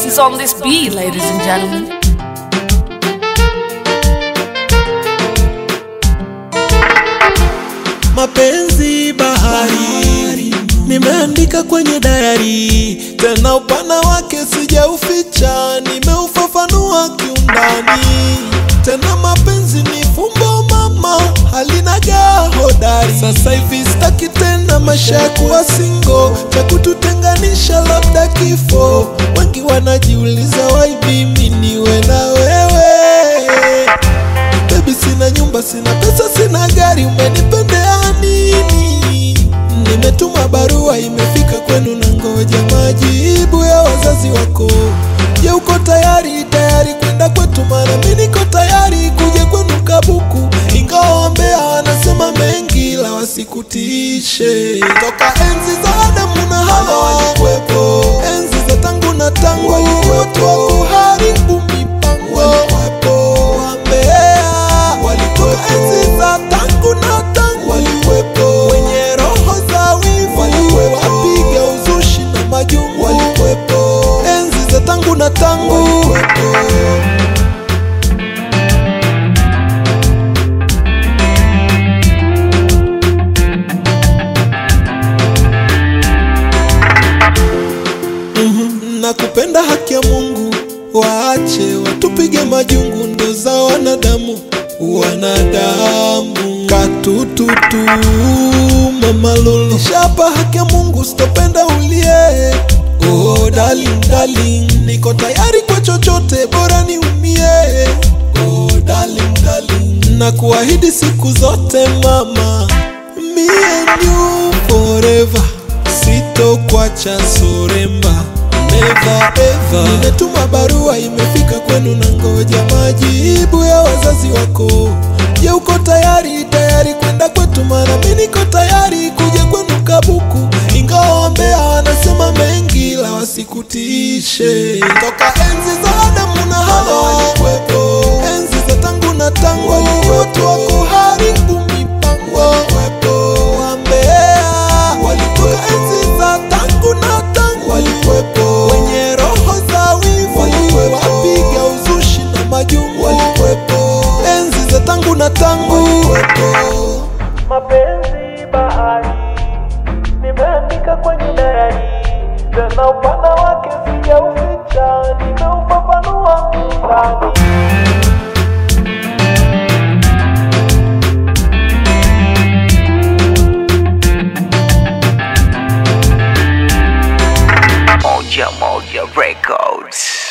is on this beat, ladies and gentlemen. mapenzi bahari, nimeandika kwenye dayari, tena upana wake sijauficha, nimeufafanua kiundani. Tena mapenzi ni fumbo mama, halinaga hodari. Sasa hivi sitaki tena maisha ya kuwa singo, cha kututenganisha labda kifo. Wengi wanajiuliza why mimi niwe na wewe Baby, sina nyumba, sina pesa, sina gari, umenipendea nini? Nimetuma barua, imefika kwenu na ngoja majibu ya wazazi wako. Je, uko tayari tayari kwenda kwetu? Maana mi niko tayari kuja kwenu Kabuku, ingawa wambea wanasema mengi, la wasikutishe. Toka enzi za Adamu na Hawa walikuwepo, enzi za tangu na tangu, watu wa kuharibu mipango walikuwepo, wambea walikuwepo, enzi za tangu na tangu walikuwepo, wenye roho za wivu walikuwepo, wapiga uzushi na majungu walikuwepo, enzi za tangu na tangu walikuwepo. na kupenda haki ya Mungu, waache watupige majungu, ndo za wanadamu wanadamu katututu mama lulu shapa haki ya Mungu, sitopenda ulie. Oh darling, darling, niko tayari kwa chochote, bora niumie. Oh darling, darling, na kuahidi siku zote mama, me and you forever, sitokwacha soremba never ever. Nimetuma barua imefika kwenu na ngoja majibu ya wazazi wako. Je, uko tayari tayari kwenda kwetu? Maana mi niko tayari kuja kwenu Kabuku, ingawa wambea wanasema mengi, la wasikutishe. Toka enzi za Adamu na Hawa walikuwepo, enzi za tangu na tangu watu wa kuharibu mipango walikuwepo, wambea walikuwepo, enzi za tangu na tangu walikuwepo, wenye roho za wivu walikuwepo, wapiga uzushi na majungu walikuwepo, enzi za tangu na tangu walikuwepo. mapenzi bahari, nimeandika kwenye dayari, tena upana wake sijauficha, nimeufafanua kiundani. Moja Moja Records.